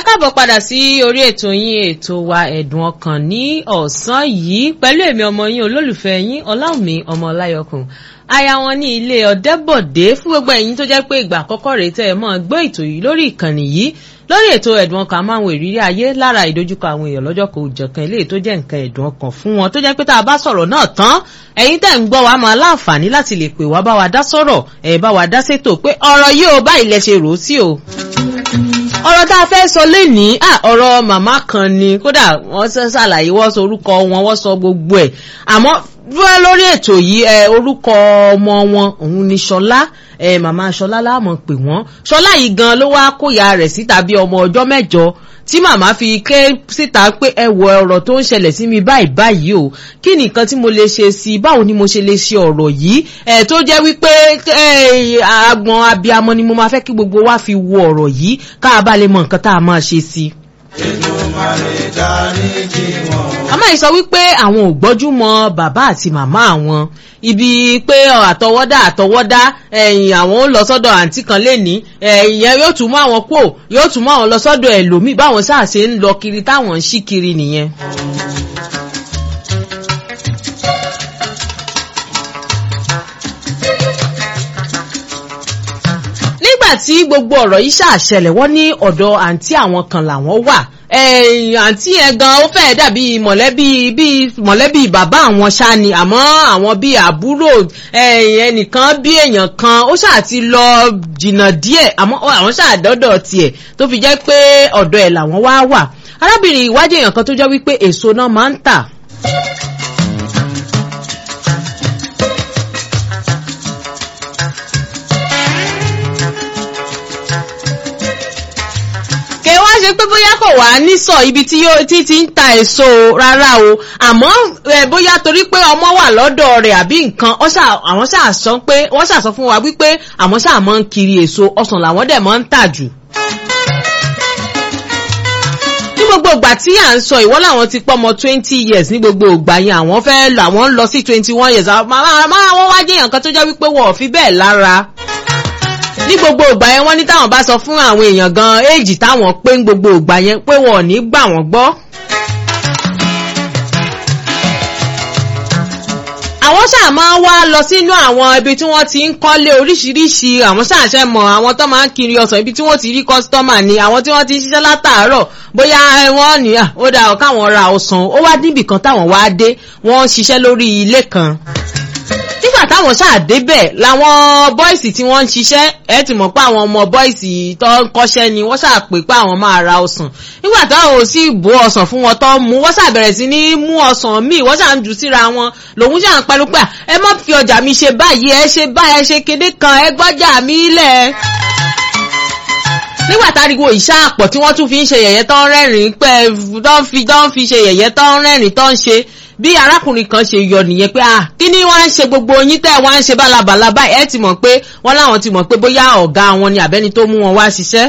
káàbọ̀ padà sí orí ètò yín ètò wa ẹ̀dùn ọkàn ní ọ̀sán yìí pẹ̀lú èmi ọmọ yín olólùfẹ́ yín ọláwùmí ọmọ ọláyọkùn aya wọn ní ilé ọ̀dẹ́bọ̀dé fún gbogbo ẹ̀yin tó jẹ́ pé ìgbà àkọ́kọ́ rèé tẹ́ ẹ mọ́ gbọ́ ètò yìí lórí ìkànnì yìí lórí ètò ẹ̀dùn ọkàn máa ń wo ìrírí ayé lára ìdojúkọ àwọn èèyàn lọ́jọ́ kò jọ̀kan eléyìí tó jẹ́ nǹkan ẹ̀dùn ọkàn fún wọn tó jẹ́ pé tá a bá sọ̀rọ̀ náà tán ẹ̀yin tẹ́ ń gbọ́ wa máa láǹfààní láti lè pè wá bá wa dá sọ̀rọ̀ ẹ̀ bá wa dá sétò pé ọ̀rọ̀ yìí ò báyìí lẹ ṣe rò ó sí o ọ̀rọ̀ tá a fẹ́ sọ lénìí ọ̀rọ̀ màmá kan ni kódà wọ́n ṣàlàyé wọ́n sọ orúkọ wọn wọ́n sọ gbogbo ẹ̀ àmọ́ dúró lórí ètò yìí ẹ orúkọ ọmọ wọn òun ni ṣọlá ẹ màmá ṣọlá láàmú pè wọ́n ṣọlá yìí gan ló wá kóyà rẹ̀ síta bí ọmọ ọjọ́ mẹ́jọ tí màmá fi ké síta pé ẹ wọ ọ̀rọ̀ tó ń ṣẹlẹ̀ sí mi báyìí báyìí o kí nìkan tí mo lè ṣe sí i báwo ni mo ṣe lè ṣe ọ̀rọ̀ yìí ẹ tó jẹ́ wípé agbọn abiyamọ ni mo máa fẹ́ kí gbogbo wa fi wo ọ̀rọ̀ yìí ká bá lè mọ nǹkan tá a máa ṣe sí i màmá yìí sọ wípé àwọn ò gbọ́jú mọ bàbá àti màmá àwọn ibi pé àtọwọ́dá àtọwọ́dá ẹ̀yìn àwọn ó lọ sọ́dọ̀ àǹtí kan lẹ́ni ẹ̀yìn yóò tún mú àwọn kó yóò tún mú àwọn lọ sọ́dọ̀ ẹlòmíì báwọn sáà ṣe ń lọ kiri táwọn ń ṣí kiri nìyẹn. nígbà tí gbogbo ọ̀rọ̀ yìí ṣàṣẹlẹ̀ wọ́n ní ọ̀dọ̀ àǹtí àwọn kan làwọn wà àǹtí yẹn gan ó fẹ́ẹ́ dàbí mọ̀lẹ́bí bíi mọ̀lẹ́bí bàbá àwọn ṣá ni àmọ́ àwọn bíi àbúrò ẹnìkan bí èèyàn kan ó ṣáà ti lọ jìnnà díẹ̀ àmọ́ àwọn ṣáà dọ́dọ̀ tiẹ̀ tó fi jẹ́ pé ọ̀dọ̀ ẹ̀ làwọn wá wà arábìnrin ìwádìí èèyàn kan tó jẹ́ wípé èso náà máa ń tà ṣe pé bóyá kò wá nísọ ibi tí yóò tí ti ń ta èso rárá o àmọ́ bóyá torí pé ọmọ wà lọ́dọ̀ rẹ̀ àbí nǹkan àwọn ṣáà sọ pé wọ́n ṣáà sọ fún wa wípé àwọn ṣáà máa ń kiri èso ọsàn làwọn dẹ̀ máa ń tà jù. ní gbogbo ìgbà tí à ń sọ ìwọ́ làwọn ti pọ́ ọmọ twenty years ní gbogbo ìgbà yẹn àwọn fẹ́ lọ àwọn ń lọ sí twenty one years máa wọ́n wá jẹ́ èèyàn kan tó jẹ́ wípé wọ́n ò fi bẹ́ẹ̀ lára ní gbogbo ìgbà yẹn wọ́n ní táwọn bá sọ fún àwọn èèyàn gan éèjì táwọn pé ń gbogbo ìgbà yẹn pé wọn ò ní gbà wọ́n gbọ́. àwọn ṣáà máa ń wá lọ sínú àwọn ibi tí wọ́n ti ń kọ́lé oríṣiríṣi àwọn ṣáà ṣe mọ̀ àwọn tó máa ń kiri ọ̀sán ibi tí wọ́n ti rí kọ́sítọ́mà ni àwọn tí wọ́n ti ń ṣiṣẹ́ látàárọ̀ bóyá wọ́n ní ó dáa káwọn ra ọ̀sán ó wá níbì kan táwọn wá dé wọ́n ń ṣiṣẹ́ lórí ilé kan nígbà táwọn ṣáà débẹ̀ làwọn bọ́ìsì tí wọ́n ń ṣiṣẹ́ ẹ ti mọ̀ pé àwọn ọmọ bọ́ìsì tó ń kọ́ṣẹ́ ni wọ́n ṣáà pè pé àwọn máa ra ọsàn nígbà táwọn ò sì bó ọsàn fún wọn tó ń mú wọ́n ṣáà bẹ̀rẹ̀ sí ní mú ọsàn míì wọ́n ṣáà ń jù síra wọn lòun ṣáà ń pẹ̀lú pé ẹ má fi ọjà mi ṣe báyìí ẹ ṣe báyìí ẹ ṣe kéde kan ẹ gbọ́jà mi lẹ̀ nígbà táriwo ìṣáàpọ̀ tí wọ́n tún fi ń ṣe yẹ̀yẹ́ tó ń rẹ́rìn-ín pẹ́ tó ń fi tó ń fi ṣe yẹ̀yẹ́ tó ń rẹ́rìn-ín tó ń ṣe bí arákùnrin kan ṣe yọ nìyẹn pé ah kí ni wọ́n ń ṣe gbogbo yín tẹ́ wọ́n ń ṣe bálabàla báyìí ẹ ti mọ̀ pé wọ́n láwọn ti mọ̀ pé bóyá ọ̀gá wọn ni àbẹ́ni tó mú wọn wá ṣiṣẹ́.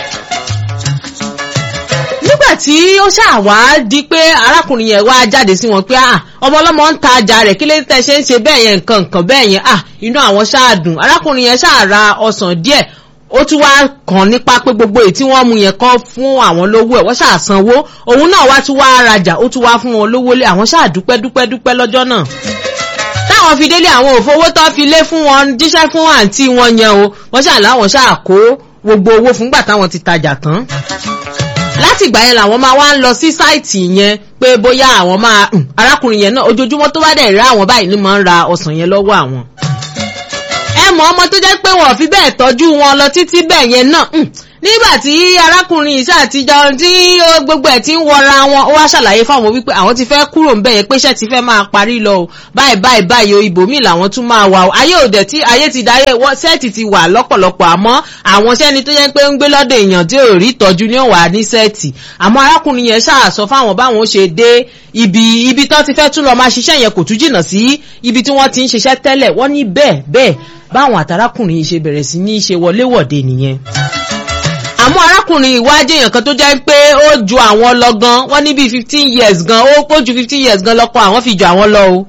nígbà tí ó ṣàwá di pé arákùnrin yẹn wá jáde sí wọn pé ah ọmọ ọlọ́mọ ń ta ajá rẹ̀ kí ló tẹ́ ṣe ń ṣe bẹ́ẹ̀ yẹn nǹkan nǹkan bẹ́ẹ̀ yẹn ah inú àwọn ṣáà dùn arákùnrin yẹn ṣáà ra ọsàn díẹ̀ ó tún wá kàn nípa pé gbogbo èyí tí wọ́n mú yẹn kọ́ fún àwọn lówó ẹ̀ wọ́n ṣáà sanwó òun náà wá tún wá rajà ó tún wá fún wọn lówó lé àwọn ṣáà dúpẹ́ dúpẹ́ dúpẹ́ lọ́jọ́ náà táwọn fi délé àwọn òfowó tó fi lé fún wọn jíṣẹ́ fún àǹtí wọn yẹn o wọ́n ṣáà láwọn ṣáà kó gbogbo owó fúngbà táwọn ti tajà tán láti ìgbà yẹn làwọn máa wá ń lọ sí sáìtì yẹn pé bóyá àwọn máa arákùnrin yẹn náà ojoojúmọ́ tó bá dẹ̀ rí àwọn báyìí ni máa ń ra ọsàn yẹn lọ́wọ́ àwọn mọ ọmọ tó jẹ́ pé wọ́n fi bẹ́ẹ̀ tọ́jú wọn lọ títí bẹ́ẹ̀ yẹn náà nígbà tí arákùnrin ìṣe àtijọ́ tí gbogbo ẹ̀ ti ń wọra wọn ó wá ṣàlàyé fáwọn wípé àwọn ti fẹ́ kúrò ńbẹ̀ yẹn pé iṣẹ́ ti fẹ́ máa parí lọ o báyìí báyìí báyìí o ibòmíì làwọn tún máa wà o ayé òde tí ayé ti dáyé sẹ́ẹ̀tì ti wà lọ́pọ̀lọpọ̀ àmọ́ àwọn sẹ́ni tó yẹ pé ń gbé lọ́dọ̀ èèyàn tí ò rí ìtọ́jú ní òwà ní sẹ́ẹ̀tì àmọ́ arákùnrin yẹn ṣàṣọ fáwọn báwọn ṣe dé ibi ibi tó ti fẹ́ tún lọ máa ṣiṣẹ́ yẹn kò tún jìnnà sí ibi tí wọ́n ti ń ṣiṣẹ́ tẹ́lẹ̀ wọ́n ní bẹ́ẹ̀ bẹ́ẹ̀ báwọn àtàrákùnrin yìí ṣe bẹ̀rẹ̀ sí ní ṣe wọléwọ̀de nìyẹn àmọ́ arákùnrin ìwádìí èèyàn kan tó jẹ́ pé ó ju àwọn lọ gan wọ́n ní bíi fifteen years gan ó kó ju fifteen years gan lọ́kọ́ àwọn fi ju àwọn lọ o.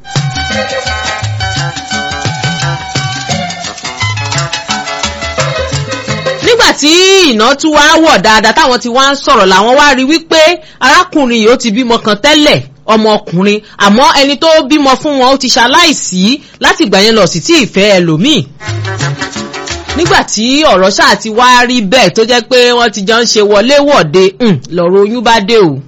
nígbà tí iná tún wá wọ̀ dáadáa táwọn ti wá ń sọ̀rọ̀ làwọn wá rí wípé arákùnrin yìí ó ti bímọ kan tẹ́lẹ̀ ọmọkùnrin àmọ́ ẹni tó bímọ fún wọn ó ti ṣaláìsí láti ìgbà yẹn lọ sí tí ìfẹ́ ẹlòmíì nígbà tí ọ̀rọ̀ ṣáà ti wá rí bẹ́ẹ̀ tó jẹ́ pé wọ́n ti jọ ń ṣe wọléwọ̀de lọ́rọ̀ oyún bá dé o.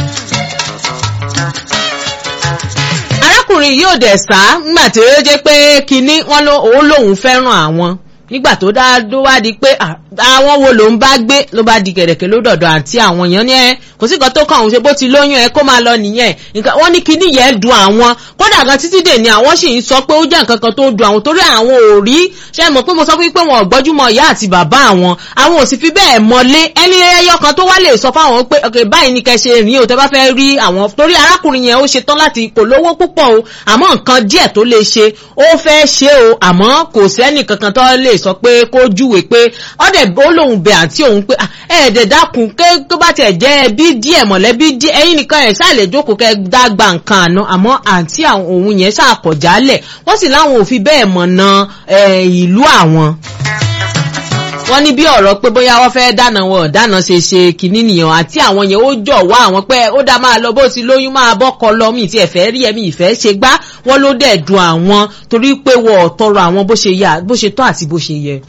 arákùnrin yìí ò dẹ̀ sá nígbà tí ó jẹ́ pé kinní wọn òun lòun fẹ́ràn àwọn nígbà tó dá ló wá di pé àwọn wo ló ń bá gbé ló bá di kẹ̀rẹ̀kẹ̀ ló dọ̀dọ̀ àǹtí àwọn èèyàn ní ẹ kò sí nǹkan tó kàn òun ṣe bó ti lóyún ẹ kó máa lọ nìyẹn nǹkan wọ́n ní kinní yẹn dùn àwọn kódà gan títí dè ní àwọn sì ń sọ pé ó jẹ́ nǹkan kan tó dùn àwọn torí àwọn ò rí ṣe mọ̀ pé mo sọ fún pé wọn ò gbọ́júmọ̀ ìyá àti bàbá àwọn àwọn ò sì fi bẹ́ẹ̀ mọ́lé ẹni ẹyọ kan tó wá lè sọ fáwọn pé ok báyìí ni kẹ́ ṣe rìn o tẹ́ bá fẹ́ rí àwọn torí arákùnrin yẹn ó ṣe tán láti kò lówó púpọ̀ o àmọ́ nǹkan díẹ̀ tó lè ṣe ó fẹ́ ṣe o àmọ́ kò sẹ́nì kankan tó lè sọ pé kó júwe pé ọ̀dẹ̀ ó lóun bẹ̀ àǹtí òun pé ẹ̀ẹ́dẹ̀ dákun ké tó bá tiẹ̀ jẹ́ ẹbí díẹ̀ mọ̀lẹ́bí díẹ̀ ẹ̀yin nìkan ẹ̀ ṣáà lè jókòó kẹ́ dá gba nǹkan àná àmọ́ àǹtí òun yẹn ṣàkọ̀jálẹ̀ wọ́n sì láwọn ò fi bẹ́ẹ̀ mọ̀nà ìlú àwọn wọ́n ní bí ọ̀rọ̀ pé bóyá wọ́n fẹ́ dáná wọn dáná ṣe ṣe kìíní nìyẹn àti àwọn yẹn ó jọ̀wọ́ àwọn pé ó dá máa lọ bó ti lóyún máa bọ́kọ lọ mí tí ẹ̀fẹ́ rí ẹ̀mí ìfẹ́ ṣe gbá wọ́n ló dẹ̀ dùn àwọn torí pé wọ́n ò tọrọ àwọn bó ṣe tọ́ àti bó ṣe yẹ.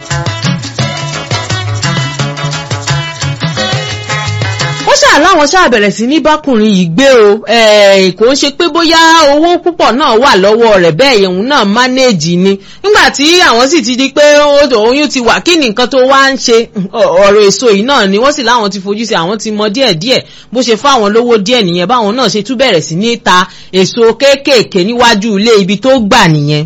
ó ṣáà láwọn ṣáà bẹ̀rẹ̀ sí ní bákùnrin yìí gbé o kò ń ṣe pé bóyá owó púpọ̀ náà wà lọ́wọ́ rẹ̀ bẹ́ẹ̀ òun náà mánéèjì ni nígbà tí àwọn sì ti di pé oyún ti wà kí ni nǹkan tó wá ń ṣe ọ̀rọ̀ èso yìí náà ni wọ́n sì láwọn ti fojú sí àwọn ti mọ díẹ̀díẹ̀ bó ṣe fáwọn lówó díẹ̀ nìyẹn báwọn náà ṣe tún bẹ̀rẹ̀ sí ní ta èso kéékèèké níwájú ilé ibi tó gbà nìyẹn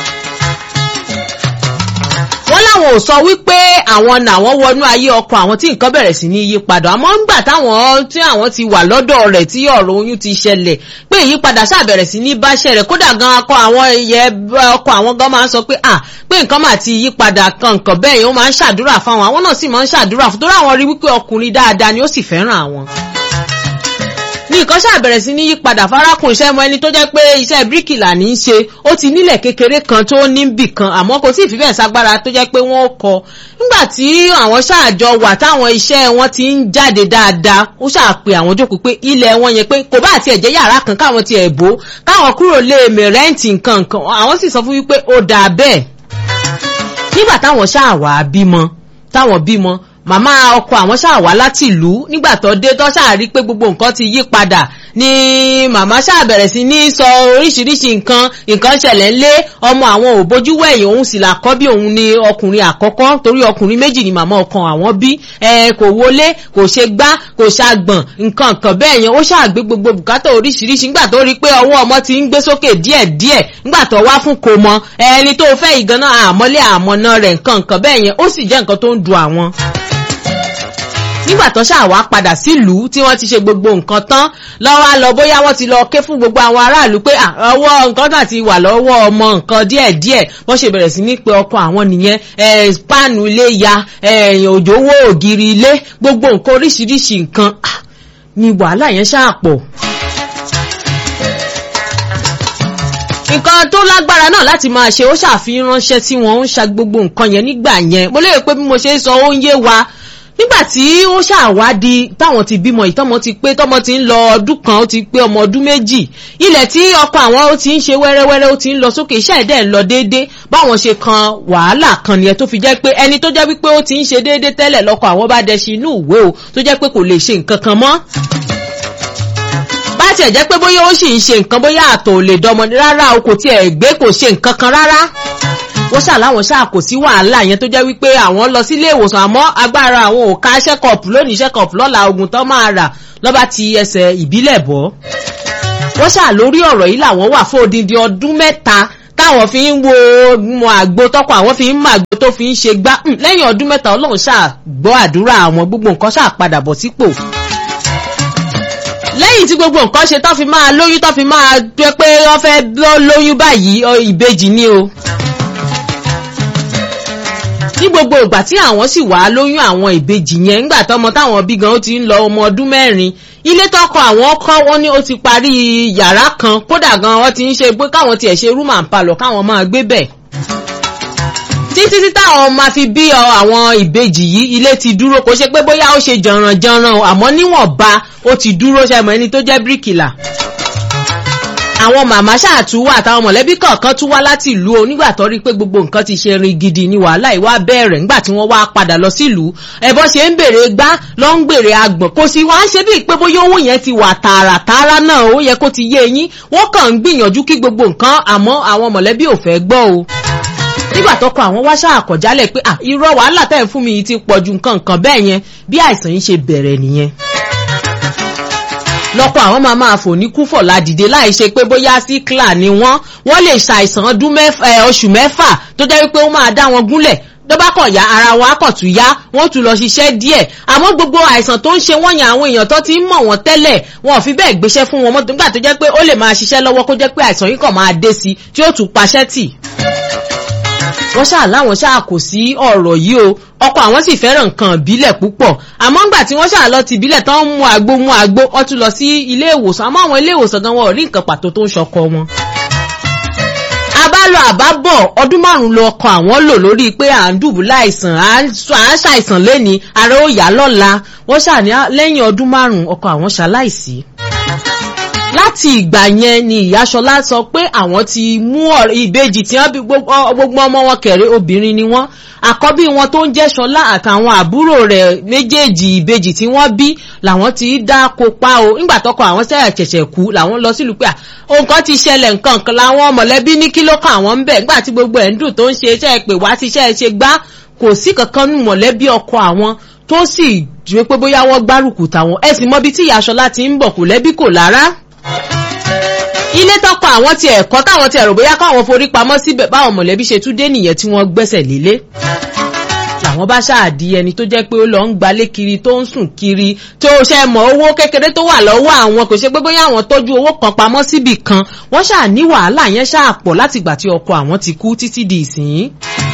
wọ́n láwọn ò sọ wípé àwọn làwọn wọnú ayé ọkọ àwọn tí nǹkan bẹ̀rẹ̀ sí ní yí padà àmọ́ ńgbà táwọn tí àwọn ti wà lọ́dọ̀ rẹ̀ tí ọ̀rọ̀ oyún ti ṣẹlẹ̀ pé ìyípadà ṣàbẹ̀rẹ̀ sí ní báṣẹ̀ rẹ̀ kódà gan akọ àwọn ẹyẹ ọkọ àwọn gan máa ń sọ pé à pé nǹkan máa ti yípadà kan nǹkan bẹ́ẹ̀ yẹn ó máa ń ṣàdúrà fáwọn àwọn náà sì máa ń ṣàdúrà fún torí àwọn rí wípé ọkùnrin dáadáa ni ó sì fẹ́ràn àwọn ní nǹkan ṣàbẹ̀rẹ̀ sí ní yípadà farakùn iṣẹ́ mọ ẹni tó jẹ́ pé iṣẹ́ bíríkìlà ní í ṣe ó ti nílẹ̀ kékeré kan tó ní bì kan àmọ́ kò tí ì fi bẹ́ẹ̀ ságbára tó jẹ́ pé wọ́n kọ nígbà tí àwọn ṣáàjọ wà táwọn iṣẹ́ wọn ti ń jáde dáadáa ó ṣàpè àwọn jókòó pé ilẹ̀ wọn yẹn pé kò bá àti ẹ̀jẹ̀ yàrá kan káwọn ti ẹ̀ bó káwọn kúrò lé èmè rẹ́ǹtì nǹkan nǹkan àwọn sì sọ fún wípé ó dáa bẹ́ẹ̀ nígbà táwọn ṣáà wà bímọ táwọn bímọ màmá ọkọ àwọn ṣáà wá láti ìlú nígbà tó dé tó ṣáà rí pé gbogbo nǹkan ti yí padà ni màmá ṣáà bẹ̀rẹ̀ sí ní sọ oríṣiríṣi nǹkan nǹkan ṣẹlẹ̀ ńlé ọmọ àwọn ò bójú wẹ̀yìn òun sì làkọ́ bí òun ni ọkùnrin àkọ́kọ́ torí ọkùnrin méjì ni màmá ọkàn àwọn bí ẹ kò wọlé kò ṣe gbá kò ṣàgbọ̀n nǹkan nǹkan bẹ́ẹ̀ yẹn ó ṣáà gbé gbogbo bùkátà oríṣiríṣi nígbà tó rí pé ọwọ́ ọmọ ti ń gbé sókè díẹ̀díẹ̀ nígbà tó wá fún kò mọ ẹni tó fẹ́ ìgànnà àmọ́lé àmọ́ná rẹ̀ nǹkan nǹkan bẹ́ẹ̀ yẹn ó sì jẹ́ nǹkan tó ń du àwọn nígbà tó ṣáà wá padà sílùú tí wọ́n ti ṣe gbogbo nǹkan tán lọ́wọ́ á lọ bóyá wọ́n ti lọ ké fún gbogbo àwọn aráàlú pé ọwọ́ nǹkan náà ti wà lọ́wọ́ ọmọ nǹkan díẹ̀díẹ̀ wọ́n ṣe bẹ̀rẹ̀ sí ní pé ọkọ àwọn nìyẹn páànù ilé ya òjòwò ògiri ilé gbogbo nǹkan oríṣiríṣi nǹkan ni wàhálà yẹn ṣáà pọ̀. nǹkan tó lágbára náà láti máa ṣe ó ṣàfihàn ránṣẹ́ tí wọ́n ń ṣa gbogbo nǹkan yẹn nígbà yẹn mo lérò pé bí mo ṣe ń sọ ó ń yé wa nígbà tí ó ṣàwádìí táwọn ti bímọ ìtọ́mọ ti pé tọ́mọ ti ń lọ ọdún kan ó ti pé ọmọ ọdún méjì ilẹ̀ tí ọkọ àwọn ó ti ń ṣe wẹ́rẹ́wẹ́rẹ́ ó ti ń lọ sókè iṣẹ́ ẹ̀dẹ̀ ń lọ déédéé báwọn ṣe kan wàhálà kan nìyẹn tó fi jẹ́ pé ẹni tó jẹ́ wípé ó ti ń ṣe déédéé tẹ́lẹ̀ lọ́kọ àwọn bá dẹṣin inú ìwé o tó jẹ́ pé kò lè ṣe nǹkan kan mọ́ bá tiẹ̀ jẹ́ pé bóyá ó sì ń ṣe nǹkan bóyá àtọ̀ ò lè dọmọ rárá o kò tiẹ̀ gbé kò ṣe nǹkan kan rárá wọ́n ṣàláwọn ṣáà kò sí wàhálà yẹn tó jẹ́ wípé àwọn lọ sílé ìwòsàn àmọ́ agbára àwọn ò ká ṣẹ́kọ̀pù lónìí ṣẹ́kọ̀pù lọ́la ogun tán máa rà lọ́ba ti ẹsẹ̀ ìbílẹ̀ bọ́. wọ́n ṣáà lórí ọ̀rọ̀ yìí làwọn wà fún odindi ọdún mẹ́ta táwọn fi ń wo mọ àgbo tọkọ àwọn fi ń mọ àgbo tó fi ń ṣe gbá lẹ́yìn ọdún mẹ́ta ọlọ́run ṣáà gbọ́ àdúrà àwọn gbogbo nǹkan ṣáà padà bọ̀ sípò lẹ́yìn tí gbogbo nǹkan ṣe tó fi máa lóyún tó fi máa jẹ́ pé wọ́n fẹ́ lóyún báyìí ìbejì ni o ní gbogbo ìgbà tí àwọn sì wá lóyún àwọn ìbejì yẹn ńgbà tọmọ táwọn bí gan ó ti ń lọ ọmọ ọdún mẹ́rin ilé tọkọ àwọn kọ́ wọ́n ní ó ti parí yàrá kan kódà gan wọ́n ti ń ṣe pé káwọn tiẹ̀ ṣe rúmà ń palọ̀ káwọn máa gbé bẹ̀ tí ní títí táwọn máa fi bí ọ àwọn ìbejì yìí ilé ti dúró kò ṣe pé bóyá ó ṣe jọ̀rànjọ̀ràn o àmọ́ níwọ̀nba ó ti dúró ṣẹ́mọ̀ ẹni tó jẹ́ bíríkìlà àwọn màmá ṣáàtú wà àtàwọn mọ̀lẹ́bí kọ̀ọ̀kan tún wá láti ìlú o nígbà tó rí pé gbogbo nǹkan ti ṣe rin gidi ní wàhálà ìwà bẹ̀rẹ̀ nígbà tí wọ́n wá padà lọ sílùú ẹ̀bọ́n ṣe ń bèrè gbá lọ ń gbèrè agbọ̀n kò sí wá ń ṣe bíi pé bóyá owó yẹn ti wà tààràtààrà náà ó yẹ kó ti yé eyín wọ́n kàn ń gbìyànjú kí gbogbo nǹkan àmọ́ àwọn mọ̀lẹ́bí ò fẹ́ gbọ́ o nígbà tó kọ àwọn wáṣà àkọjálẹ̀ pé à irọ́ wàhálà tẹ́ ń fún mi yìí ti pọ̀ ju nǹkan nǹkan bẹ́ẹ̀ yẹn bí àìsàn yìí ṣe bẹ̀rẹ̀ nìyẹn lọ́pọ̀ àwọn máa máa fò ní kúfọ̀ ládìde láì ṣe pé bóyá síkìlà ni wọ́n wọ́n lè ṣàìsàn ọdún oṣù mẹ́fà tó jẹ́ wípé ó máa dá wọn gúnlẹ̀ tó bá kàn ya ara wọn á kàn tún yá wọ́n tún lọ ṣiṣẹ́ díẹ̀ àmọ́ gbogbo àìsàn tó ń ṣe wọ́n yàn àwọn èèyàn tó ti ń mọ̀ wọ́n tẹ́lẹ̀ wọn ò fi bẹ́ẹ̀ gbéṣẹ́ fún wọn mọ́ nígbà tó jẹ́ pé ó lè máa ṣiṣẹ́ lọ́wọ́ kó jẹ́ pé àìsàn yìí kàn máa dé sí tí ó tún paṣẹ́ tì wọ́n ṣáà láwọn ṣáà kò sí ọ̀rọ̀ yìí o ọkọ àwọn sì fẹ́ràn nǹkan ìbílẹ̀ púpọ̀ àmọ́ ńgbà tí wọ́n ṣáà lọ ti ìbílẹ̀ tán ń mú àgbo mú àgbo wọ́n tún lọ sí ilé ìwòsàn àmọ́ àwọn ilé ìwòsàn gan wọn ò rí nǹkan pàtó tó ń ṣọkọ wọn. abálọ àbábọ̀ ọdún márùn-ún lọ ọkọ àwọn lò lórí pé à ń dùbúlẹ̀ àìsàn à ń ṣàìsàn lẹ́ni ara ó yá lọ́la wọ́n ṣáà ní lẹ́yìn ọdún márùn-ún ọkọ àwọn ṣaláìsí láti ìgbà yẹn ni ìyáṣọlá sọ pé àwọn ti mú ìbejì tí wọn bí gbogbo ọmọ wọn kẹrẹ obìnrin ni wọn àkọ́bí wọn tó ń jẹ́ ṣọlá àtàwọn àbúrò rẹ̀ méjèèjì ìbejì tí wọ́n bí làwọn ti dá kópa o nígbà tọkọ àwọn sẹ́yà ṣẹ̀ṣẹ̀ kú làwọn lọ sílùú pé nǹkan ti ṣẹlẹ̀ nǹkan kan làwọn mọ̀lẹ́bí ní kí ló kàn àwọn ń bẹ̀ nígbà tí gbogbo ẹ̀ ń dùn tó ń ṣe iṣẹ́ pè wá ti iṣẹ́ ṣe gbá kò sí kankan nù mọ̀lẹ́bí ọkọ àwọn tó sì jù pé bóyá wọ́n gbárùkù tàwọn ẹ sì mọbi tí ìyáṣọlá ti ń bọ̀ kò lẹ́bí kò lára ilé tọkọ àwọn ti ẹ̀kọ́ táwọn ti ẹ̀rọ bóyá káwọn forí pamọ́ síbẹ̀ báwọn mọ̀lẹ́bí ṣe tún dé nìyẹn tí wọ́n gbẹ́sẹ̀ lélé làwọn bá ṣáàdì ẹni tó jẹ́ pé ó lọ ń gbalé kiri tó ń sùn kiri tó ṣe mọ̀ owó kékeré tó wà lọ́wọ́ àwọn kò ṣe pé bóyá àwọn tọ́jú owó kan pamọ́ síbì kan wọ́n ṣáà ní wàhálà yẹn ṣáà pọ̀ látìgbà tí ọkọ àwọn ti kú títí di ìsìn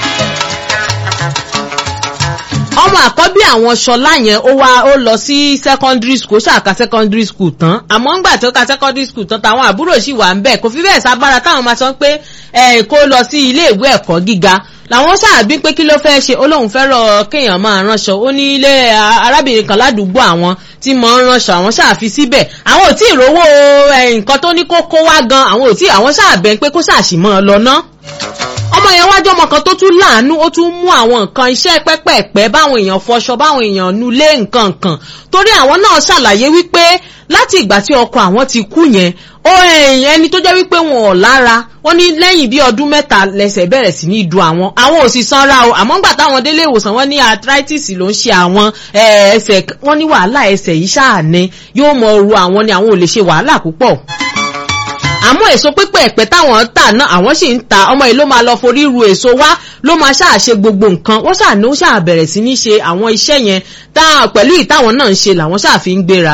ọmọ àkọ́bí àwọn ṣọlá yẹn ó wá ó lọ sí secondary school ṣàkà secondary school tán àmọ́ ńgbà tó ka secondary school tán táwọn àbúrò sì wà ń bẹ̀ kò fi bẹ́ẹ̀ sábára táwọn máa sọ pé ẹ̀ kó lọ sí ilé ìwé ẹ̀kọ́ gíga làwọn ṣáàbí pé kí ló fẹ́ ṣe ó lóun fẹ́ràn kéèyàn máa ránṣọ ó ní ilé arábìnrin kan ládùúgbò àwọn tí mọ̀ ń ránṣọ àwọn ṣáàfi síbẹ̀ àwọn ò tí ì rówó nǹkan tó ní kó kó wá gan àwọn ò tí àwọn ṣáàbẹ̀ pé kó ṣàṣìmọ́ lọ ná ọmọ yẹn wájú ọmọ kan tó tún láàánú ó tún mú àwọn nǹkan iṣẹ́ pẹ́pẹ́pẹ́ báwọn èèyàn fọṣọ báwọn èèyàn nulé nǹkan kan torí àwọn náà ṣàlàyé wípé láti ìgbà tí ọkọ àwọn ti kú yẹn ó ẹni tó jẹ́ wípé wọn ò lára wọ́n ní lẹ́yìn bí ọdún mẹ́ta lẹ́sẹ̀ bẹ̀rẹ̀ sí ní du àwọn àwọn ò sì sanra o àmọ́ ńgbà táwọn délé ìwòsàn wọ́n ní arthritis ló ń ṣe àwọn ẹsẹ̀ wọ́n ní wàhálà ẹsẹ̀ yìí ṣáà ní yóò mọ oru àwọn ni àwọn ò lè ṣe wàhálà púpọ̀ àmọ́ èso pípẹ́ ẹ̀pẹ́ táwọn tà náà àwọn sì ń ta ọmọ yìí ló máa lọ forí ru èso wá ló máa ṣàṣe gbogbo nǹkan wọ́n ṣàní ó ṣàbẹ̀rẹ̀ bẹ̀rẹ̀ sí ní ṣe àwọn iṣẹ́ yẹn pẹ̀lú ìtàwọn náà ń ṣe làwọn ṣàfi ń gbéra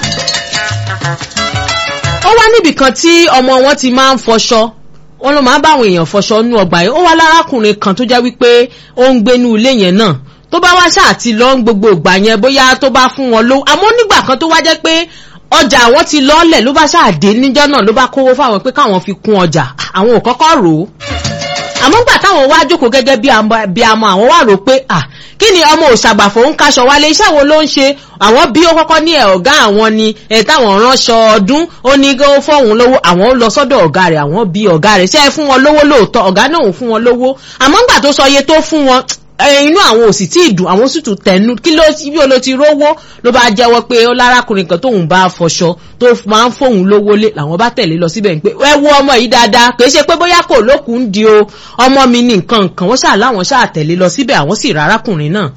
ó wá níbì kan tí ọmọ wọn ti máa ń fọṣọ wọn ló máa ń báwọn èèyàn fọṣọ nú ọgbà yìí ó wá lárákùnrin kan tó jẹ́ wípé ó ń gbénú ilé yẹn náà tó bá wá ṣáà ti lọ ń gbogbo ìgbà yẹn bóyá tó bá fún wọn lówó àmọ́ nígbà kan tó wá jẹ́ pé ọjà àwọn ti lọ́ọ̀lẹ̀ ló bá ṣáàdé níjọ́ náà ló bá kówó fáwọn pé káwọn fi kún ọjà àwọn ò kọ́kọ́ rò ó àmọ́ gbà táwọn wá jókòó gẹ́gẹ́ bí amọ̀ àwọn wá rò pé à kí ni ọmọ òṣàgbàfọ̀ ń kaṣọ wálé iṣẹ́ wo ló ń ṣe àwọn bí ó kọ́kọ́ ní ẹ̀ ọ̀gá àwọn ni ẹ̀ táwọn ránṣọ ọdún ó ní kó fọ́hùn lówó àwọn lọ sọ́dọ̀ ọ̀gá rẹ̀ àwọn bí ọ̀gá rẹ̀ ṣe é fún wọn lówó lóòótọ́ ọ̀gá náà ò fún wọn lówó àmọ́ gbà tó sọ iye tó fún wọn inú àwọn òsì tí ìdùn àwọn sì tún tẹnu kí ló bí o lo ti rówó ló bá jẹ́wọ́ pé ó lárákùnrin kan tóun bá fọṣọ tó máa ń fóun lówó lé làwọn bá tẹ̀lé lọ síbẹ̀ pé ẹ wo ọmọ yìí dáadáa kì í ṣe pé bóyá kò lókun di o ọmọ mi ní nǹkan nǹkan wọ́n ṣáà láwọn ṣáà tẹ̀lé lọ síbẹ̀ àwọn sì rárákùnrin náà.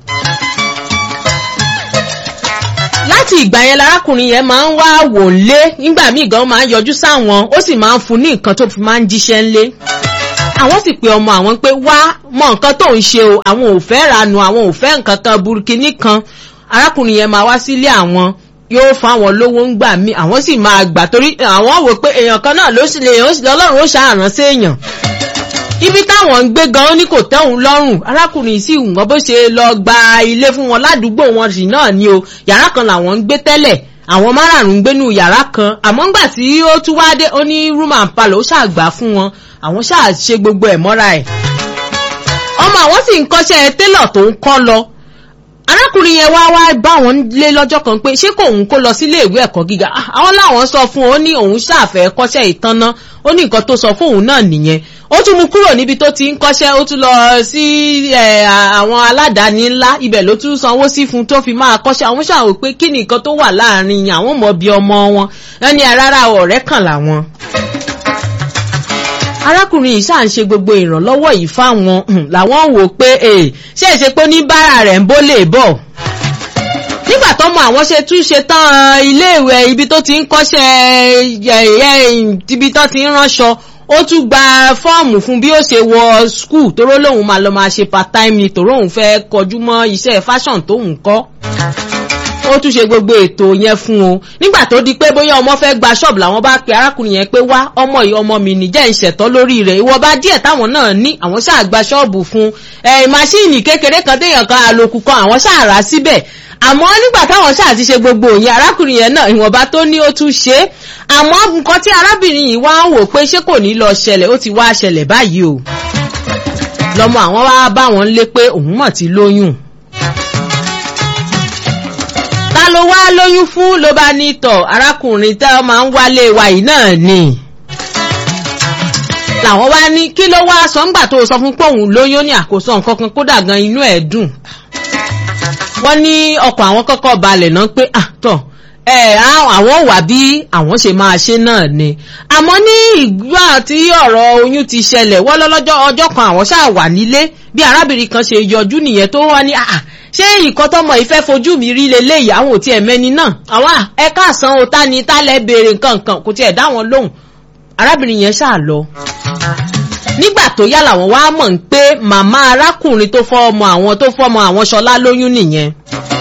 láti ìgbà yẹn lárákùnrin yẹn máa ń wá wò lé nígbà míì gan máa ń yọjú sáwọn ó sì máa ń fún ní nǹkan tó fi máa ń jíṣẹ́ ńlé àwọn sì pe ọmọ àwọn pé wá mọ nǹkan tó ń ṣe o àwọn ò fẹ́ ranu àwọn ò fẹ́ nǹkan kan burúkini kan arákùnrin yẹn máa wá sílé àwọn yóò fún àwọn lówó ń gbà mí àwọn sì máa gbà torí àwọn wò pé èèyàn kan náà ló sì lè lọ́lọ́run ó ṣàrán sí èèyàn ibi táwọn ń gbé gan ní kò tẹ́hùn lọ́rùn arákùnrin sì wọ́n bó ṣe lọ gba ilé fún wọn ládùúgbò wọn sì náà ni o yàrá kan làwọn ń gbé tẹ́lẹ̀ àwọn márààrún ń gbénú yàrá kan àmọ́ ńgbà tí ó tún wá dé ó ní room and parlour ó ṣàgbà fún wọn àwọn ṣáà ṣe gbogbo ẹ̀ mọ́ra ẹ̀ ọmọ ọmọ àwọn sì ń kọ́ṣẹ́ télọ̀ tó ń kọ́ lọ arákùnrin yẹn wá wá bá wọn lé lọ́jọ́ kan pé ṣé kò òun kó lọ sílé ìwé ẹ̀kọ́ gíga àwọn làwọn sọ fún un ó ní òun ṣàfẹ́ kọ́ṣẹ́ ìtanná ó ní nǹkan tó sọ fún òun náà nìyẹn ó tún mú kúrò níbi tó ti ń kọ́ṣẹ́ ó tún lọ sí àwọn aládàáni ńlá ibẹ̀ ló tún sanwó sí fún tó fi máa kọ́ṣẹ́ àwọn ṣàwò pé kí ni nǹkan tó wà láàrin àwọn mọ̀ bí ọmọ wọn ẹni rárá ọ̀rẹ́ kàn làwọn arákùnrin yìí ṣáà ń ṣe gbogbo ìrànlọ́wọ́ yìí fáwọn làwọn wò pé ṣé é ṣe pé ní bára rẹ̀ ń bó lè bọ̀ nígbà tọ́mọ àwọn ṣe tún ṣe tán iléèwé ibi tó ti ń kọ́ṣẹ́ ibi tó ti ń ránṣọ ó tún gba fọ́ọ̀mù fún bí ó ṣe wọ skul toró lòun máa lọ máa ṣe part time ni toró òun fẹ́ kọjú mọ́ iṣẹ́ fashion tóun kọ́ ó tún ṣe gbogbo ètò yẹn fún o nígbà tó di pé bóyá ọmọ fẹ́ gba ṣọ́ọ̀bù làwọn bá pe arákùnrin yẹn pé wá ọmọ yìí ọmọ mi nìjẹ́ ìṣẹ̀tọ́ lórí rẹ̀ ìwọ̀nba díẹ̀ táwọn náà ní àwọn ṣáà gba ṣọ́ọ̀bù fún ẹ̀ máṣíìnì kékeré kan téèyàn kan àlòkù kan àwọn ṣáà rà síbẹ̀ àmọ́ nígbà táwọn ṣáà ti ṣe gbogbo òyìn arákùnrin yẹn náà ìwọ̀nba tó ní ó tún ṣe é àmọ́ nǹkan tí arábìnrin yìí wá ń wò pé ṣé kò ní lọ ṣẹlẹ̀ ó ti wá ṣẹlẹ̀ báyìí o lọmọ àwọn wá bá wọn lé pé òun mọ̀ ti lóyún ta ló wá lóyún fún ló bá ní tọ̀ arákùnrin tẹ́ ọ máa ń wálé wa yìí náà ni làwọn wá ní kí ló wá sọ ńgbà tó sọ fún pòun lóyún ní àkóso nǹkan kan kódà gan inú ẹ̀ dùn wọ́n ní ọkọ̀ àwọn kọ́kọ́ balẹ̀ náà pé àtọ̀ ẹ àwọn wà bí àwọn ṣe máa ṣe náà ni àmọ́ ní ìgbà tí ọ̀rọ̀ oyún ti ṣẹlẹ̀ wọ́n lọ́lọ́jọ́ ọjọ́ kan àwọn ṣáà wà nílé bí arábìnrin kan ṣe yọjú nìyẹn tó wá ní àà ṣé nǹkan tọmọ ìfẹ́ fojú mi rí leléyìí àwọn ò tiẹ̀ mẹ́ni náà àwọn ẹ káàsán o ta ni tálẹ̀ béèrè nǹkan nǹkan kò tiẹ̀ dá wọn lóhùn arábìnrin yẹn ṣáà lọ nígbà tó yá làwọn wá mọ̀ ń pé màmá arákùnrin tó fọ́ ọmọ àwọn tó fọ́ ọmọ àwọn ṣọlá lóyún nìyẹn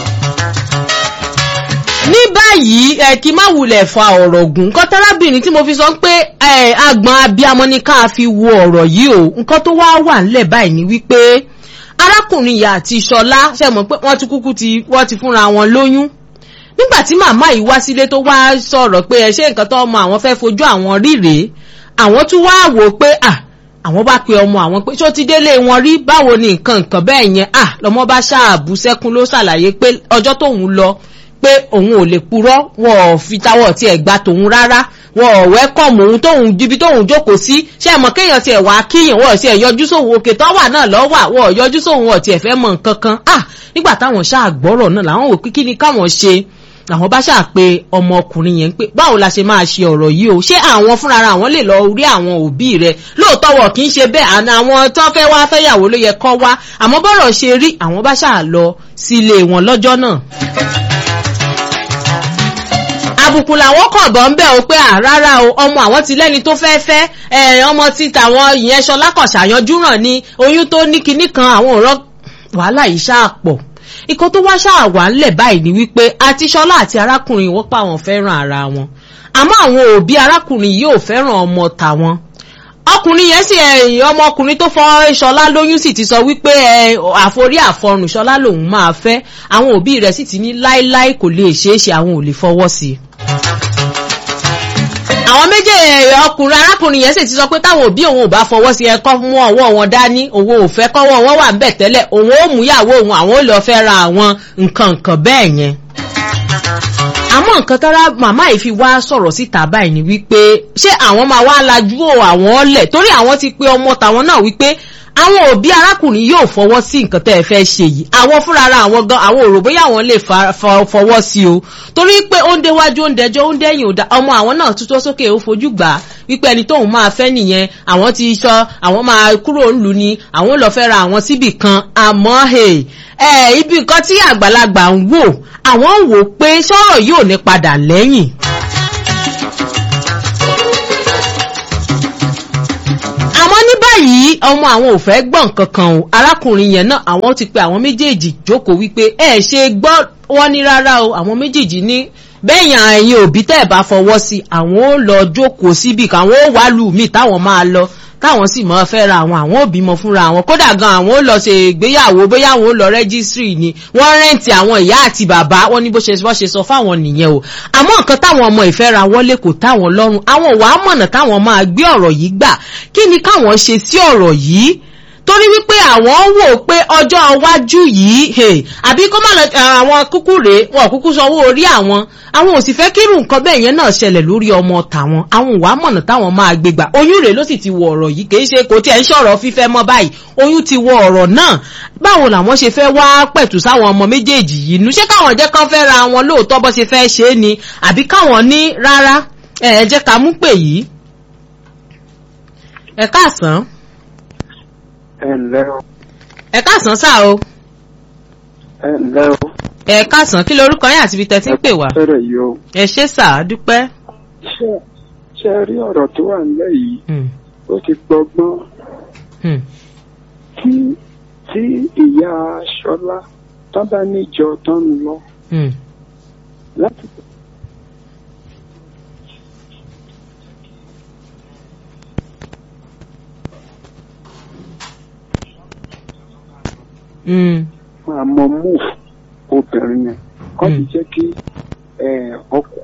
ní báyìí ẹ kí má wulẹ̀ fa ọ̀rọ̀ gùn nǹkan tárábìnrin tí mo fi sọ pé ẹ agbọn abiyamọ ní ká fi wo ọ̀rọ̀ yìí o nǹkan tó wá wà ńlẹ̀ báyìí ni wípé arákùnrin ìyá àti ṣọlá ṣe mọ̀ pé wọ́n ti kúkú ti wọ́n ti fúnra wọn lóyún nígbà tí màmá yìí wá sílé tó wá sọ̀rọ̀ pé ẹ ṣe nǹkan tó ọmọ àwọn fẹ́ fojú àwọn rí rèé àwọn tún wá wò ó pé à àwọn bá pe ọmọ àwọn pé ṣó ti délé wọn rí báwo ni nǹkan nǹkan bẹ́ẹ̀ yẹn à lọ́mọ bá ṣáàbù sẹ́kún ló ṣàlàyé pé ọjọ́ tóun lọ pé òun ò lè purọ́ wọn ò fi tawọ́ tiẹ̀ gba tòun rárá wọn ò wẹ́kọ̀mù òun tóun ibi tóun jókòó sí ṣé ẹ mọ̀ kéèyàn tiẹ̀ wá kíyàn wọ́n tiẹ̀ yọjú sóhun òkè tó wà náà lọ́wọ́ àwọn ò yọjú sóhun ọ̀ tiẹ̀ fẹ́ mọ̀ nǹkan kan ah nígbà táwọn ṣáà gbọ́rọ̀ náà làwọn wò kí ni káwọn ṣe àwọn bá ṣáà pé ọmọkùnrin yẹn pé báwo la ṣe máa ṣe ọ̀rọ̀ yìí o ṣé àwọn fúnra àwọn lè lọ rí àwọn òbí rẹ̀ lóòótọ́ wọ̀ kì í ṣe bẹ́ẹ̀ àná àwọn tó fẹ́ wá fẹ́yàwó ló yẹ kọ́ wá àmọ́ bọ́rọ̀ ṣe rí àwọn bá ṣáà lọ sílé wọn lọ́jọ́ náà àbùkù làwọn kàn bọ́ ń bẹ̀ o pé à rárá o ọmọ àwọn ti lẹ́ni tó fẹ́ fẹ́ ẹ̀ ọmọ ti tàwọn ìyẹn ṣọlá kàn ṣàyanjú ràn ní oyún tó ní kinní kan àwọn ọ̀rọ̀ wàhálà yìí ṣáà pọ̀ ikọ̀ tó wá ṣáà wà ńlẹ̀ báyìí ni wípé àti ṣọlá àti arákùnrin wọ́n pa àwọn fẹ́ràn ara wọn àmọ́ àwọn òbí arákùnrin yìí ò fẹ́ràn ọmọ tàwọn ọkùnrin yẹn sì ẹyìn ọmọkùnrin tó fọ ṣọlá lóyún sì ti sọ wípé ẹ àforí àfọrùn ṣọlá lòun máa fẹ́ àwọn òbí rẹ̀ sì ti ní láéláé kò lè ṣeé ṣe àwọn ò lè fọwọ́ sí i àwọn méjèèjì ọkùnrin arákùnrin yẹn sì ti sọ pé táwọn òbí òun ò bá fọwọ́ sí ẹkọ́ mú ọwọ́ wọn dání òun ò fẹ́ kọ́wọ́ wọn wà ń bẹ̀ tẹ́lẹ̀ òun ó mú ìyàwó òun àwọn ò lọ fẹ́ ra àwọn nǹkan nǹkan bẹ́ẹ̀ yẹn àmọ́ nǹkan tára màmá yìí fi wá sọ̀rọ̀ síta báyìí ni wípé ṣé àwọn máa wá lajú àwọn ọlẹ̀ torí àwọn ti pé ọmọ tàwọn náà wípé àwọn òbí arákùnrin yóò fọwọ́ sí nǹkan tẹ́ ẹ fẹ́ ṣe yìí àwọn fúnra ara àwọn gan àwọn òrò bóyá àwọn lè fọwọ́ sí o torí pé ó ń déwájú ó ń dẹjọ́ ó ń dẹ́yìn òdà ọmọ àwọn náà tútọ́ sókè ó fojú gbà á wípé ẹni tóun máa fẹ́ nìyẹn àwọn ti sọ àwọn máa kúrò ńlù ni àwọn lọ fẹ́ ra àwọn síbì kan àmọ́ ẹ ibi nǹkan tí àgbàlagbà ń wò àwọn ń wò pé sọ̀rọ̀ yóò ní padà lẹ́yìn. àmọ́ ní báyìí ọmọ àwọn ò fẹ́ gbọ́n kankan o arákùnrin yẹn náà àwọn ti pe àwọn méjèèjì jókòó wípé ẹ ṣe gbọ́ wọ́n ní rárá o àwọn méjèèjì ní bẹ́yìn ẹ̀yin òbí tẹ́ ẹ̀ bá fọwọ́ sí àwọn ò lọ jókòó síbì káwọn ò wá lù mí táwọn máa lọ káwọn sì máa fẹ́ ra àwọn àwọn òbí mọ fúnra àwọn kódà gan àwọn ò lọ ṣe ìgbéyàwó bóyá àwọn ò lọ rẹ́gísírì ni wọ́n rẹ́ǹtì àwọn ìyá àti bàbá wọn ní bó ṣe bọ́ ṣe sọ fáwọn nìyẹn o àmọ́ nǹkan táwọn ọmọ ìfẹ́ ra wọlé kò táwọn lọ́rùn àwọn wàá mọ̀nà káwọn máa gbé ọ̀rọ̀ yìí gbà kí ni káwọn ṣe sí ọ̀rọ̀ yìí torí wípé àwọn wò pé ọjọ́ iwájú yìí hey, àbí kó má lọ àwọn kúkú rèé wọn kúkú sanwó orí àwọn àwọn ò sì fẹ́ kírù nǹkan bẹ́ẹ̀ yẹn náà ṣẹlẹ̀ lórí ọmọ tàwọn àwọn ò wá mọ̀nà táwọn máa gbé gbà oyún rèé ló sì ti wọ ọ̀rọ̀ yìí kì í ṣe kò tiẹ̀ ń ṣọ̀rọ̀ fífẹ́ mọ́ báyìí oyún ti wọ ọ̀rọ̀ náà báwo làwọn ṣe fẹ́ wá pẹ̀tù sáwọn ọmọ méjèèjì yìí nu ṣé káwọn jẹ́ kán fẹ́ ra wọn lóòótọ́ bó ṣe fẹ́ ṣe é ni àbí káwọn ní rárá ẹ ẹ jẹ́ ká mú pè yìí ẹ káàsán ẹ ǹlẹ́ o ẹ káàsán sáà o ẹ ǹlẹ́ o ẹ káàsán kí lorúkọ yín àti ibi tẹ́ ti ń pè wá fẹ́rẹ̀ yìí o ẹ ṣé sáà dúpẹ́. ṣé ṣé ẹ rí ọ̀rọ̀ tó wà nílẹ̀ yìí Hmm, ó ti gbọgbọ́n hmm, tí tí ìyá Ṣọlá tó bá níjọ tó ń lọ hmm. láti Hmm, máa mọ move obìnrin yẹn kọ́ ti Mm. jẹ́ kí ọkọ̀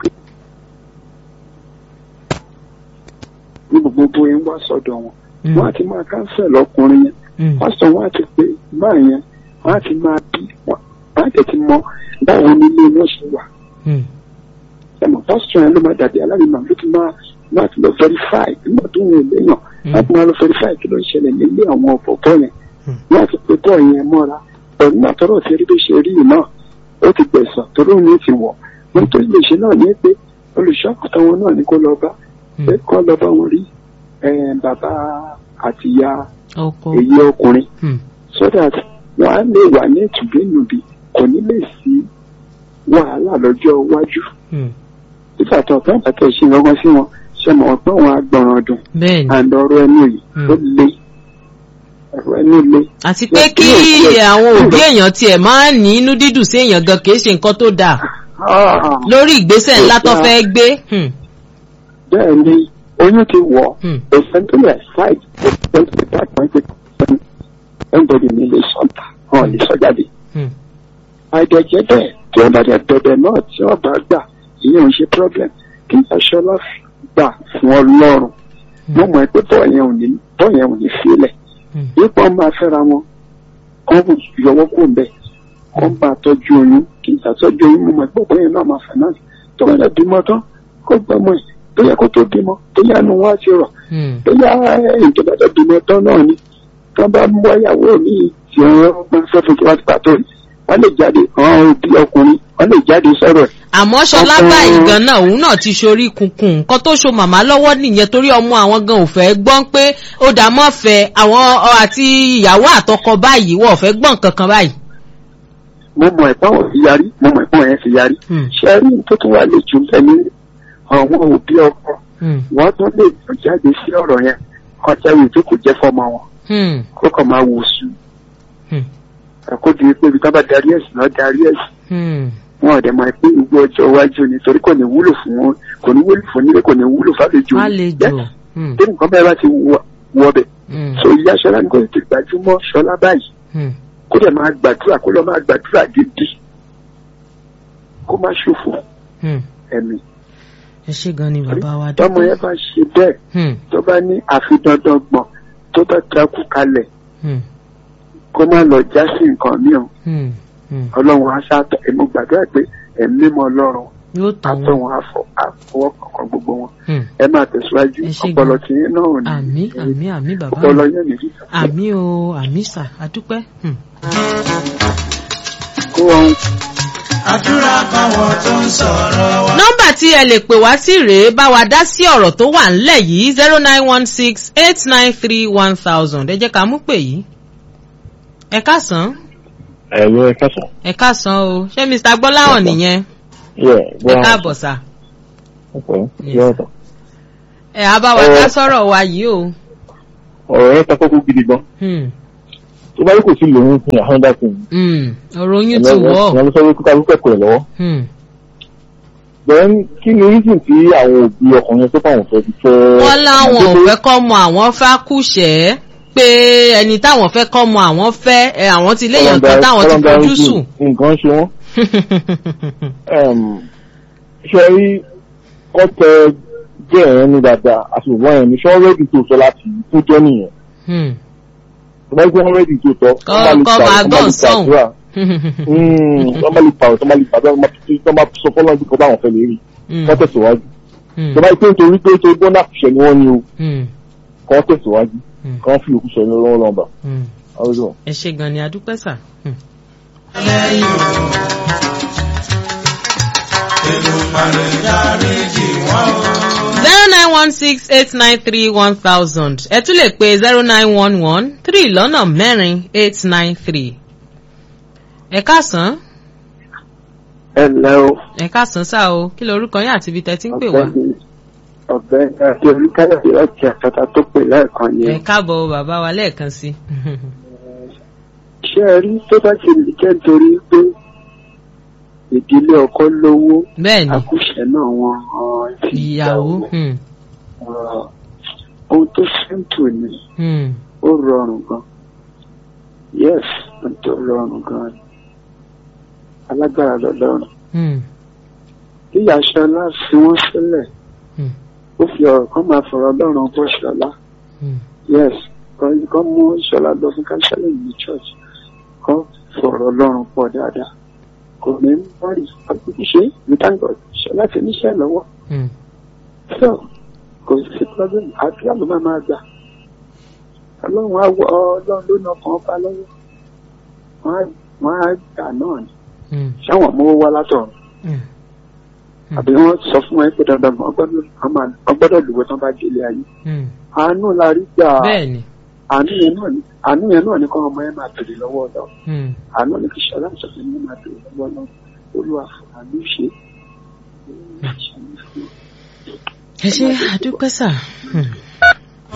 ní gbogbo bóyá ń wá sọ́dọ̀ wọn hmm, wọ́n á ti máa cancel ọkùnrin yẹn hmm, pásítọ̀ wọn á ti pé máa yẹn wọ́n á ti máa bí wọ́n á tẹ̀ ti mọ báwo ni ilé wọn ṣe wà hmm, ẹ̀mọ̀ pásítọ̀ yẹn ló máa dàbí alárinà ló ti máa wọ́n á ti lọ verify nígbà tó wọn ò léèyàn wọ́n á ti máa lọ verify kí ló ń ṣẹlẹ̀ nílé àwọn ọ̀bọ̀bọ̀ yẹn Hmm. wọ́n á ti pé bọ́ọ̀ yẹn mọ́ra pẹ̀lú náà tọ́rọ̀ ti rí bí ṣe rí yìí náà ó ti gbẹ̀sán torí òun ní ti wọ̀ wọ́n tó lè ṣe náà ní pé olùṣọ́kùtà wọn náà ní kó lọ bá pé hmm. kọ́ lọ bá wọn rí eh, bàbá àtìyá ọkọ èyí ọkùnrin Hmm, so that wọn á lè wà ní ìtùbínùbí kò ní lè sí wàhálà lọ́jọ́ iwájú hmm. nígbà tó ọ̀pẹ́ àtàkẹ́ ṣe lọ́gbọ́n sí wọn ṣe mọ̀ pé wọn á gbọ̀ràn ọdún bẹ́ẹ̀ ni and ọ̀rọ̀ ẹnu yìí Hmm. ó le ọ̀rọ̀ ẹnu le àti pé kí àwọn òbí èèyàn tiẹ̀ máa ní inú dídùn sí èèyàn gan kì í ṣe nǹkan tó dáa Ah, lórí ìgbésẹ̀ ńlá tó Kò dáa. fẹ́ gbé. Hmm, bẹ́ẹ̀ ni oyún ti wọ̀ hmm, òfin tó lè ṣáìdì òfin tó lè bá àgbọn pé ẹnbọdì mi lè sọ̀tà hàn lè sọ jáde hmm, àìdẹ̀jẹ́ bẹ́ẹ̀ tí wọ́n bá dẹ̀ bẹ̀bẹ̀ náà tí wọ́n bá gbà ìyẹn ò ń ṣe problem kí aṣọ́lá gbà fún ọlọ́run mo mọ̀ pé bọ́ọ̀ yẹn ò ní bọ́ọ̀ yẹn ò ní sílẹ̀ hmm, nípa ọmọ afẹ́ra wọn kọ́ bù yọwọ́ kó ń bẹ̀ kọ́ ń bá tọ́jú oyún kí n tàtọ́jú oyún mo mọ̀ pé bọ́ọ̀ yẹn náà máa finance tó bá dẹ̀ bímọ tán kó gbọ́mọ ẹ̀ tó yẹ kó tó bímọ tó yẹ nu wá ti rọ̀ hmm. tó yẹ ẹ̀yìn tó bá dẹ̀ bímọ tán náà ni tó bá mú ọyàwó mi tí wọ́n máa fẹ́ fún tiwa tipa tó wọ́n lè jáde àwọn òbí ọkùnrin wọ́n lè jáde sọ̀rọ̀ ẹ̀ àmọ́ ṣọlá Ọkọ- báyìí gan náà òun náà ti ṣorí kunkun nǹkan tó so màmá lọ́wọ́ nìyẹn torí ọmọ àwọn gan ò fẹ́ gbọ́n pé ó dà mọ́ fẹ́ àwọn ọ, àti ìyàwó àtọkọ báyìí wọ́n ò fẹ́ gbọ́n kankan báyìí. mo mọ̀ ẹ̀pọ́n wọn fi yarí mo mọ̀ ẹ̀pọ́n yẹn fi yarí Hmm, ṣe rí tó tún wà lè jù bẹ́ẹ̀ ní àwọn òbí ọkọ hmm, wọ́n tún lè tún jáde sí ọ̀rọ̀ yẹn kọjá ìwé tó kò jẹ́ fọmọ wọn hmm, kó kàn máa wò sùn hmm, kó di pé ibi tó bá darí ẹ̀sìn náà darí ẹ̀sìn hmm. wọn ò dẹ̀ mọ̀ pé gbogbo ọjọ́ iwájú ni torí kò ní wúlò fún wọn kò ní wúlò fún nílé kò ní wúlò fàlejò má lè jò. Hmm, tí nǹkan bẹ́ẹ̀ bá ti wọ- wọ bẹ̀ hmm, so ìyá ṣọlá ní kò ti gbajúmọ̀ ṣọlá báyìí hmm. kó dẹ̀ máa gbàdúrà kó lọ máa gbàdúrà gidi kó má ṣòfò hmm. ẹ̀mí ẹ ṣe gan ni bàbá wa tọmọ yẹn bá ṣe bẹ́ẹ̀ Hmm, tó bá ní àfi dandan gbọ̀n tó bá takú kalẹ̀ hmm, kó má lọ já sí nǹkan mìíràn hmm, hmm. ọlọ́run á ṣáàtọ̀ èmi gbàdúrà pé ẹ̀mí mọ́ ọlọ́run yóò tàn àtọ̀ wọ́n. wọn àfọ àfọwọ́ kankan gbogbo wọn Hmm. ẹ máa tẹ̀síwájú Ẹ ṣé ọpọlọ gan. tí yín náà ò ní àmì àmì àmì bàbá ọpọlọ mi yẹn nìyí àmì o àmì sà àdúpẹ́. Hmm. kó wọn àdúrà báwọn tó ń sọ̀rọ̀ wa. nọ́mbà tí ẹ lè pè wá sí rèé bá wa dá sí ọ̀rọ̀ tó wà ńlẹ̀ yìí zero nine one six eight nine three one thousand ẹ jẹ́ ká mú pè yìí. ẹ káàsán ẹ̀rọ ẹ̀ka sàn. ẹ káàsán o ṣé mr gbọ́láhàn nìyẹn yẹ ẹ gbọ́ káàbọ̀ sà ọ̀pọ̀ Yes, yẹ sir. ọ̀tọ̀. ẹ á bá wa Ọ̀rọ̀- dá sọ̀rọ̀ wa yìí o. ọ̀rọ̀ yẹn ta kókó gidi gan. Hmm, tó bá yẹ kò sí lòun fún àhọ́ndà fún un. hmm, ọ̀rọ̀ oyún ti wọ̀ ọ́. ìyẹn ló sọ pé kíkà lókè kọ̀ ẹ̀ lọ́wọ́. Hmm. then kí ni reason tí àwọn òbí ọkùnrin tó fáwọn fẹ́ fi fẹ́. wọ́n láwọn ò fẹ́ kọ́ mọ àwọn fẹ́ kúṣẹ́ pé ẹni táwọn fẹ́ kọ́ mọ àwọn fẹ́ ẹ, àwọn ti léèyàn kan táwọn ti fojú sùn. nǹkan ṣe wọ́n. Em, ṣe rí ọ̀tẹ̀ jẹ́ ẹ̀yẹn ní dáadáa àti òwò ẹ̀yẹn ní ṣọ́ọ́rẹ́dì tó sọ láti tó jẹ́ nìyẹn. Hmm, tó bá yẹ kí wọ́n rẹ́dì tó tọ́ Kọ́- kọ́ máa gbọ́n sọ̀hún. wọ́n bá lè pààrọ̀ tó bá lè pààrọ̀ tó bá sọ fọ́nà bí kò bá wọn fẹ́ lè rí kọ́ tẹ̀síwájú tó bá yẹ pé nítorí pé tó gbọ́n náà ṣẹ̀ ni wọ́n ní o kọ́ tẹ̀síwájú kọ́ fi òkú sọ ní ọlọ́run lọ́nba. ẹ ṣe gan ni adúpẹ́ sà. lẹ́yìn o Èdùmàrè dáríjì wọ́n o. zero nine one six eight nine three one thousand ẹ tún lè pe zero nine one one three lọ́nà mẹ́rin eight nine three. ẹ káàsán ẹ ǹlẹ́ o ẹ káàsán sá o kí lorúkọ yín àti ibi tẹ́ ti ń pè wá. ọ̀gbẹ́ni ọ̀gbẹ́ni àti oníkáyọ̀dé láti àkàtà tó pè lẹ́ẹ̀kan ẹ yẹn káàbọ̀ o bàbá wa lẹ́ẹ̀kan sí. ṣé ẹ rí tó bá ti lè jẹ́ nítorí pé ìdílé ọkọ lówó bẹ́ẹ̀ ni àkúṣe náà wọn hàn sí ìyàwó. hmm, Ọ̀rọ̀ ohun tó simple ni hmm, ó rọrùn gan yes ohun tó rọrùn gan ni alágbára lọ́lọ́run hmm, bí aṣọlá fi wọ́n sílẹ̀ hmm, ó fi ọ̀rọ̀ kan máa fọ̀rọ̀ ọlọ́run bọ́ ṣọlá hmm, yes kan kan mú ṣọlá lọ fún kánsẹ́lẹ̀ ní church kan fọ̀rọ̀ ọlọ́run pọ̀ dáadáa kò ní mọ́rì àbúkú ṣe ní thank God ṣọlá ti níṣẹ́ lọ́wọ́ hmm. so kò sí problem àdúrà ló máa máa gbà ọlọ́run á wọ ọlọ́run ló nà kàn bá lọ́wọ́ wọ́n á wọ́n á gbà náà ni hmm, sáwọn mówó wá látọ̀run hmm. àbí wọ́n sọ fún ẹ pé dandan wọ́n gbọ́dọ̀ wọ́n máa- wọ́n gbọ́dọ̀ lùwẹ̀ tán bá délé ayé hmm. àánú la rí gbà bẹ́ẹ̀ ni. àánú yẹn náà ni àánú yẹn náà ni kọ́ ọmọ yẹn máa bèrè lọ́wọ́ ọ̀dọ́ hmm. àánú ni kì í ṣọlá ìṣọ̀kan yẹn máa bèrè lọ́wọ́ ọ̀dọ́ olúwa fún àánú ṣe ẹ ṣe àdúpẹ́ sà. Hmm.